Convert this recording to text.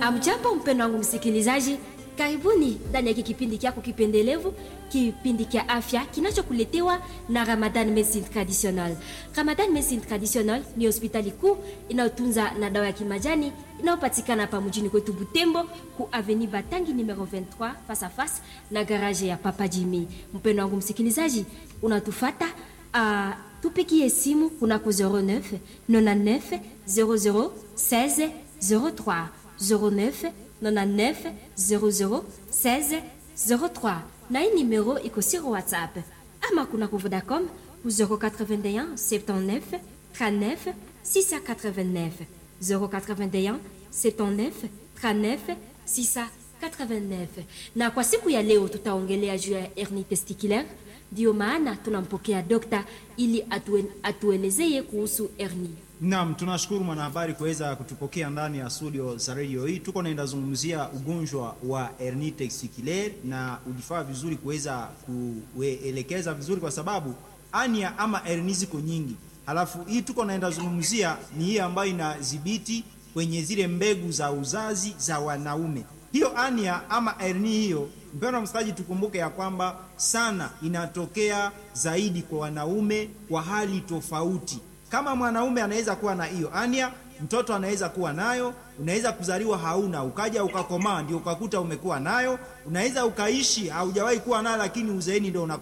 Amjambo mpendo wangu msikilizaji, karibuni ndani ya kipindi kyako kipendelevu, kipindi kya afya kinachokuletewa na Ramadan Medicine Traditional. Ramadan Medicine Traditional ni hospitali kuu inayotunza na dawa ya kimajani inayopatikana hapa mjini kwetu Butembo, ku Avenue Batangi numero 23 face à face na garage ya Papa Jimmy. Mpendo wangu msikilizaji, unatufata uh, tupigie simu kunako 09 99 00 16 03 09 99 00 16 03 na hii numero iko sur WhatsApp ama kunako Vodacom ku 081 79 39 689 081 79 39 689. Na kwa siku ya leo tutaongelea juu ya hernie testiculaire, ndio maana tunampokea dokta ili atue, atuelezee kuhusu hernie. Naam, tunashukuru mwanahabari kuweza kutupokea ndani ya studio za radio hii. Tuko naenda zungumzia ugonjwa wa hernie testiculaire, na ulifaa vizuri kuweza kuelekeza vizuri, kwa sababu ania ama hernie ziko nyingi. Halafu hii tuko naenda zungumzia ni hii ambayo inadhibiti kwenye zile mbegu za uzazi za wanaume. Hiyo ania ama hernie hiyo, mpendwa msikilizaji, tukumbuke ya kwamba sana inatokea zaidi kwa wanaume kwa hali tofauti. Kama mwanaume anaweza kuwa na hiyo ania, mtoto anaweza kuwa nayo, unaweza kuzaliwa hauna, ukaja ukakomaa ndio ukakuta umekuwa nayo, unaweza ukaishi haujawahi kuwa nayo, lakini uzeeni ndio